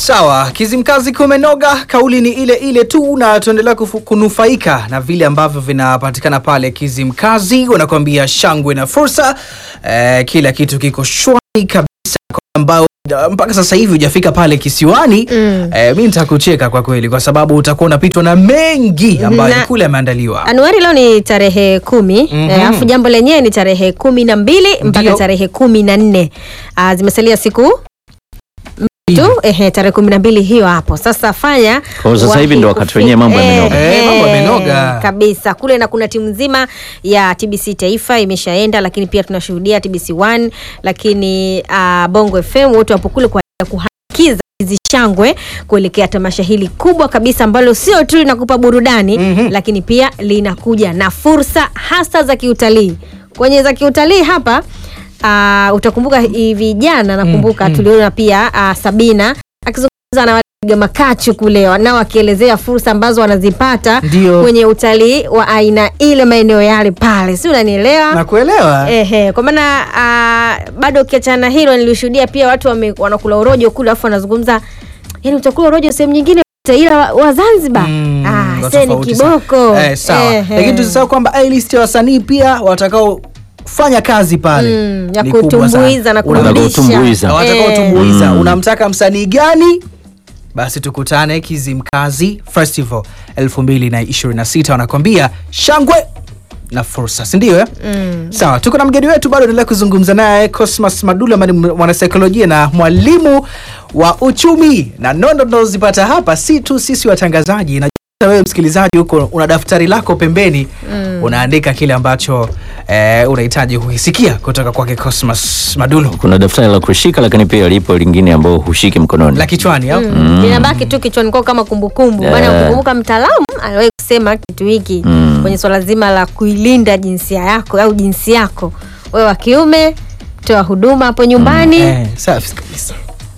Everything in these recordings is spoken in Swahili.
Sawa, Kizimkazi kumenoga, kauli ni ile ile tu, na tuendelea kufu- kunufaika na vile ambavyo vinapatikana pale Kizimkazi. Wanakuambia shangwe na fursa, eh, kila kitu kiko shwari kabisa, kwa ambao mpaka sasa hivi hujafika pale kisiwani Mm. eh, mi nitakucheka kwa kweli, kwa sababu utakuwa unapitwa na mengi ambayo Na- kule yameandaliwa. Anuari leo ni tarehe kumi Mhm. eh, alafu jambo lenyewe ni tarehe kumi na mbili mpaka Ndio. tarehe kumi na nne Ah, zimesalia siku tu ehe, tarehe kumi na mbili hiyo hapo sasa fanya Kwa hiyo sasa hivi ndo wakati kufika- wenyewe mambo yamenoga. Eh, mambo yamenoga. kabisa kule, na kuna timu nzima ya TBC Taifa imeshaenda, lakini pia tunashuhudia TBC One, lakini ah, Bongo FM wote wapo kule kwa ajili ya kuhakiza hizi shangwe kuelekea tamasha hili kubwa kabisa ambalo sio tu linakupa burudani Mhm. lakini pia linakuja na fursa hasa za kiutalii. Kwenye za kiutalii hapa uh, utakumbuka hivi jana nakumbuka mm. tuliona pia uh, Sabina akizungumza na wapiga makachu kule nao wakielezea fursa ambazo wanazipata Ndio. kwenye utalii wa aina ile maeneo yale pale, si unanielewa? Nakuelewa. Ehe, kwa maana ah, bado ukiachana na hilo nilishuhudia pia watu wame, wanakula urojo kule alafu wanazungumza yani utakula urojo sehemu nyingine ila wa, wa Zanzibar Mm, ah, wa se ni tofauti sana. kiboko Eh, sawa. Ehe. Lakini tusisahau kwamba A list ya wasanii pia watakao fanya kazi pale Mm, ya ni kubwa sana. kutumbuiza na Una- kurudisha. kutumbuiza. watakao Eh. tumbuiza Mm. unamtaka msanii gani basi tukutane Kizimkazi Festival 2026 wanakwambia shangwe na fursa si ndio eh? Mm. Sawa, tuko na mgeni wetu bado endelea kuzungumza naye Cosmas Madula ambaye ni mwanasaikolojia na mwalimu wa uchumi, na nondo tunazozipata hapa si tu sisi watangazaji na wewe msikilizaji huko una daftari lako pembeni Mm. unaandika kile ambacho eh, unahitaji kukisikia kutoka kwake Cosmas Madulu Kuna daftari la kushika, lakini pia lipo lingine ambao hushiki mkononi. la kichwani au? Mm. linabaki tu kichwani kwako kama kumbukumbu maana Eh. ukikumbuka mtaalamu aliwahi kusema kitu hiki Mm. kwenye swala zima la kuilinda jinsia yako au jinsi yako wewe wa kiume toa huduma hapo nyumbani Eh, safi kabisa.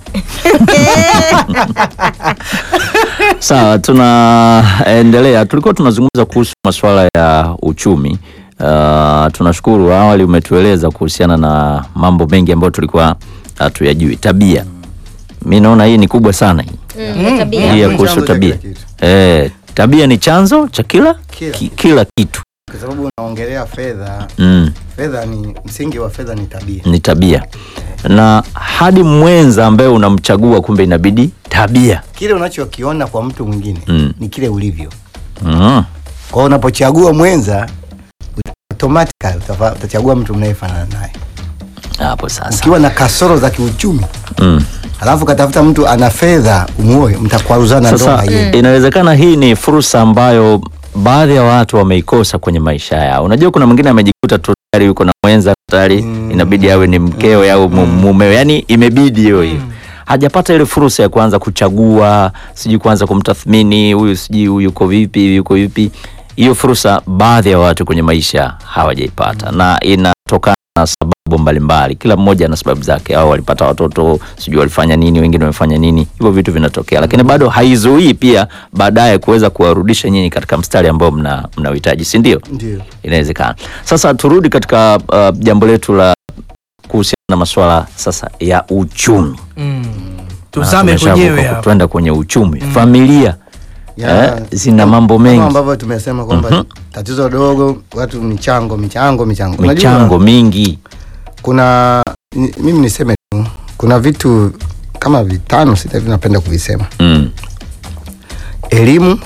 Sawa, tunaendelea. Tulikuwa tunazungumza kuhusu masuala ya uchumi. Uh, tunashukuru awali umetueleza kuhusiana na mambo mengi ambayo tulikuwa hatuyajui. Tabia, mi naona hii ni kubwa sana hii Mm, ya tabia. hii ya Ni kuhusu chanzo cha tabia. kila kitu. Eh, tabia ni chanzo cha kila Kila ki, kila kitu kwa sababu unaongelea fedha. mm, Fedha ni msingi wa fedha ni tabia. ni tabia na hadi mwenza ambaye unamchagua kumbe inabidi tabia Kile unachokiona kwa mtu mwingine Mm. ni kile ulivyo. mm. Kwa hiyo unapochagua mwenza automatically utafa- utachagua mtu mnayefanana naye. hapo sasa Ukiwa na kasoro za kiuchumi mm. alafu katafuta mtu ana fedha umuoe, mtakwaruzana ndoa Sasa hiyo. inawezekana hii ni fursa ambayo baadhi ya watu wameikosa kwenye maisha yao. Unajua, kuna mwingine amejikuta tu tayari yuko na mwenza tayari, Mm. inabidi awe ni mkewe au mu- mumewe, yani imebidi hiyo hiyo hajapata ile fursa ya kuanza kuchagua, sijui kuanza kumtathmini huyu, sijui huyu yuko vipi, huyu yuko vipi. Hiyo fursa baadhi ya watu kwenye maisha hawajaipata, na inatokana na sababu mbalimbali. Kila mmoja ana sababu zake, au walipata watoto, sijui walifanya nini, wengine wamefanya nini, hivyo vitu vinatokea, lakini bado haizuii pia baadaye kuweza kuwarudisha nyinyi katika mstari ambao mna mnauhitaji, si ndio? Ndio. Inawezekana. Sasa turudi katika uh, jambo letu la kuhusiana na masuala sasa ya uchumi. Mm. Na Tuzame tumeshavuka kwenyewe ku- hapo. Twenda kwenye uchumi, familia Ya, eh, zina mambo mengi, Kama ambavyo tumesema kwamba tatizo dogo watu michango michango michango. Unajua, michango mingi kuna ni- mimi niseme tu kuna vitu kama vitano sita hivi napenda kuvisema mm. elimu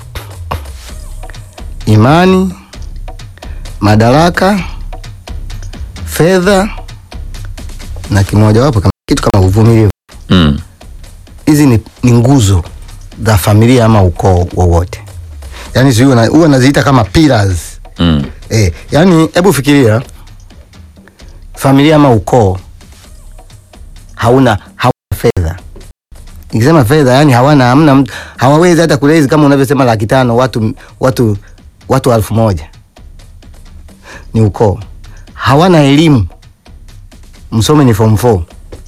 imani madaraka fedha na kimojawapo kama kitu kama uvumilivu Mm. hizi ni, ni nguzo za familia ama ukoo wowote yaani sijui una- huwa naziita kama pillars Mm. Eh, yani hebu fikiria familia ama ukoo hauna hauna fedha. Nikisema fedha yani hawana hamna mtu- hawawezi hata kulezi kama unavyosema laki tano watu watu watu elfu moja ni ukoo. Hawana elimu. Msome ni form 4.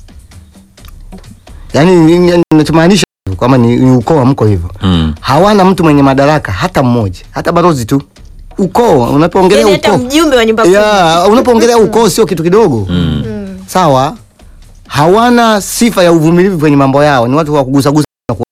Yaani ni- ni- ninachomaanisha kwamba ni, ni ukoo amko hivyo. Mm. Hawana mtu mwenye madaraka hata mmoja, hata barozi tu. Ukoo, unapoongelea Yaani hata ukoo mjumbe wa nyumba kumi. ya unapoongelea ukoo sio kitu kidogo Mm. sawa hawana sifa ya uvumilivu kwenye mambo yao ni watu wa kugusagusa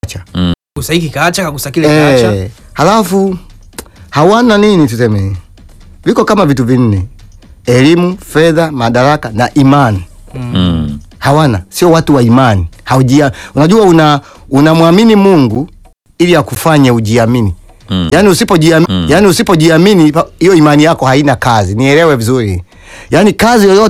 kagusa hiki kaacha kagusa kile kaacha eh, halafu hawana nini tuseme, viko kama vitu vinne: elimu, fedha, madaraka na imani. Mm. Hawana, sio watu wa imani. Haujia, unajua una unamwamini Mungu ili akufanye ujiamini. Mm. Yaani usipojiamini, Mm. yaani usipojiamini pa- hiyo imani yako haina kazi. Nielewe vizuri. Yaani kazi yoyote